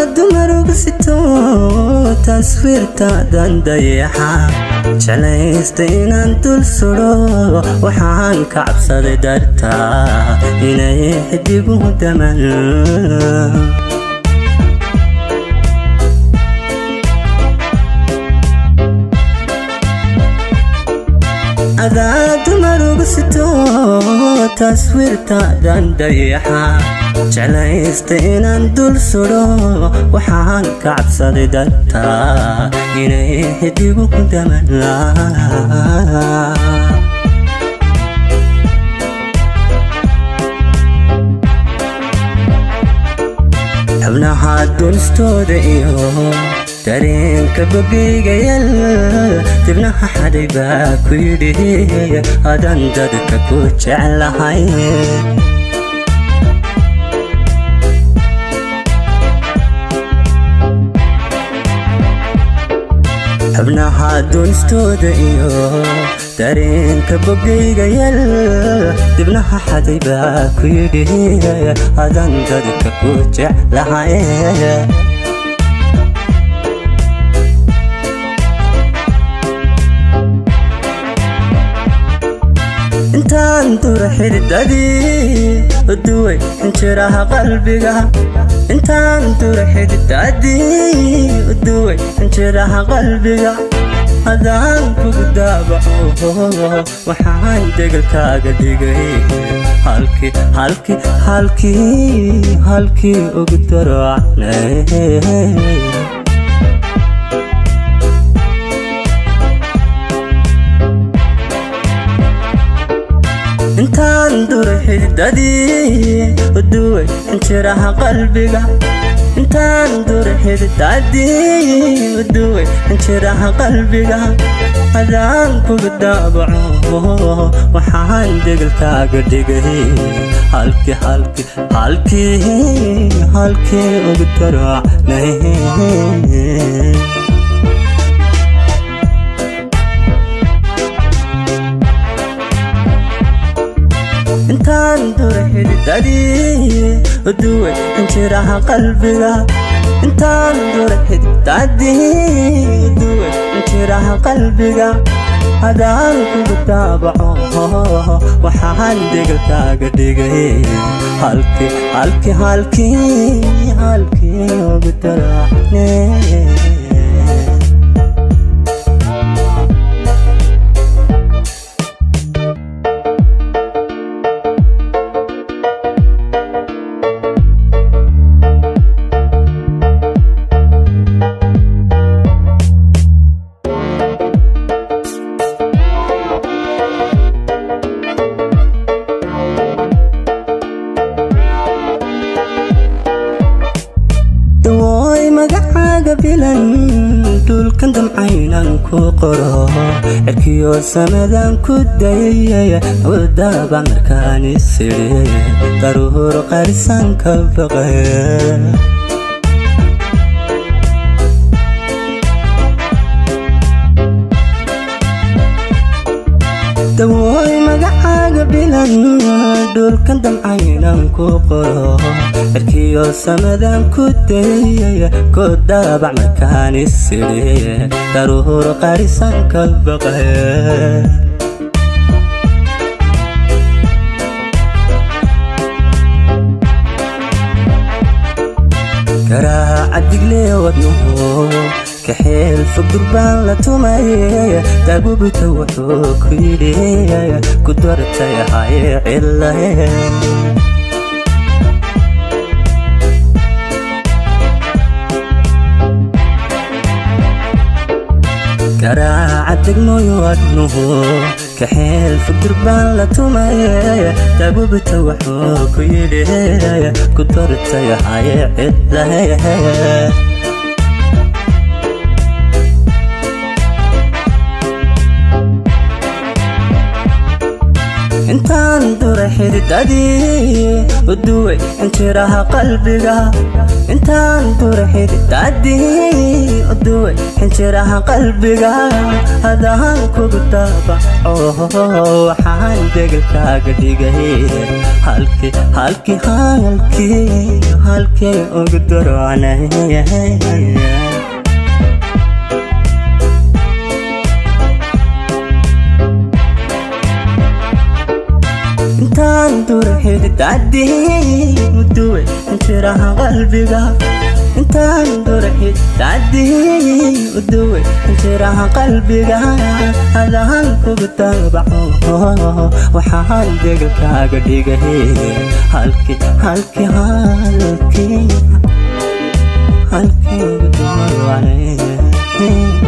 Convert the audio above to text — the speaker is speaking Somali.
dumaruga sito taswiirtaadan dayaxa jeclaysta inaan dul sudo waxaan ka cabsaday dartaa inay xidigu daman adaa dumaruga sito taswiirtaadan dayaxa jeclaysta inaan dul sudo waxaan ka cabsaday dartaa inay xidigu daman xubnaha dunistooda iyo dareenka bogigayal dibnaha xaday baa ku yidhi adan dadka ku jeclahay xubnaha dunistooda iyo dareenka bogigayal dibnaha xaday baa ku yidhi adan dadka ku jeclahay intaan dura xididadii uduway injiraha qalbiga intaan dura xididadii uduway injiraha qalbiga hadaan kugu daabaco waxaan degalkaaga dhigay halkii halkii halkii halkii ugu darocnay intaan dura xididadii uduway injiraha qalbiga intaan dura xididadii uduway injiraha qalbiga hadaan kugu daabaco waxaan degalkaaga dhigay halkii halkii halkii halkii ugu darocnay intaan dura xididadii uduway injiraha qalbiga intaan dura xididadii uduway injiraha qalbiga hadaan kugu daabaco waxaan degalkaaga dhigay halkii halkii halkii halkii ugu daracne dawooy magacaaga bilan dhulkan damcaynan ku qoro cirkiyo samadan ku dayay wadaba markaan isiri daruur qarisan ka baqay dawooy magacaaga bilan dhulkan damcaynan ku qoro cirkiyo samadan ku dayay ku daabac markaan isiri daruur qarisan ka baqay garaaca digle wadnuhu kaxeel fog durbaan la tumay daabubita wuxuu ku yidhi ku dartay hay cilahe garaaca degmooyo wadnuhu kaxeel fog durbaan la tumay daabubita wuxuu ku yidhi ku dartay hay cilahe intaan duray xididadii uduway injiraha qalbiga intaan duray xididadii uduway injiraha qalbiga hadaan kugu daabaco waxaan degelkaaga dhigay halkii halkii halkii halkii ugu darocnay intaan duray xididadii uduway injiraha qalbiga intaan duray xididadii uduway injiraha qalbiga hadaan kugu daabaco waxaan degelkaaga dhigay halkii halkii halkii halkii ugu darocnay